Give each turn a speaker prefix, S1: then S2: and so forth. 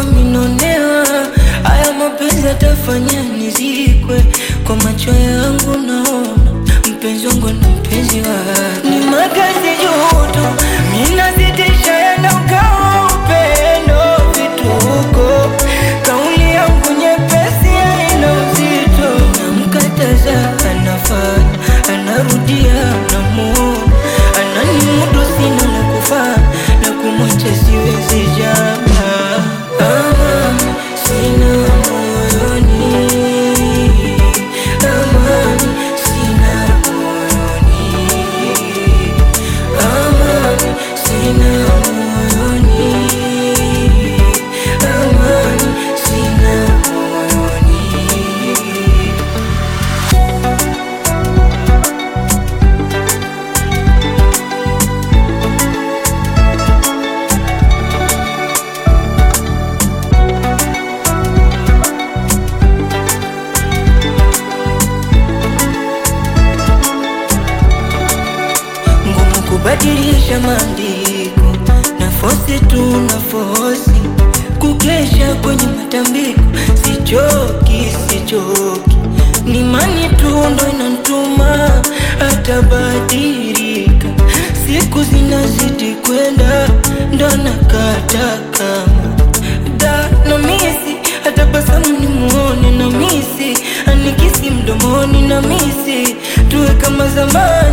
S1: minonewa haya mapenzi atafanya nizikwe kwa macho yangu naona mpenzi wangu na mpenzi wake ni makazi juto minazidisha yenda ukawa upendo vituko kauli yangu nyepesi haina uzito namkataza anafanya anarudia namuona ananimudu sina la kufaa na kumwacha siwezi jama amani sina moyoni amani sina moyoni amani sina moyoni amani sina moyoni ngumu kubadilisha maandiko na fosi tu na fosi kukesha kwenye matambiko sichoki sichoki ni mani tu ndo inantuma atabadilika siku zinazidi kwenda ndo nakata kama da na misi atabasamu ni muone na misi anikisi mdomoni na misi tuwe kama zamani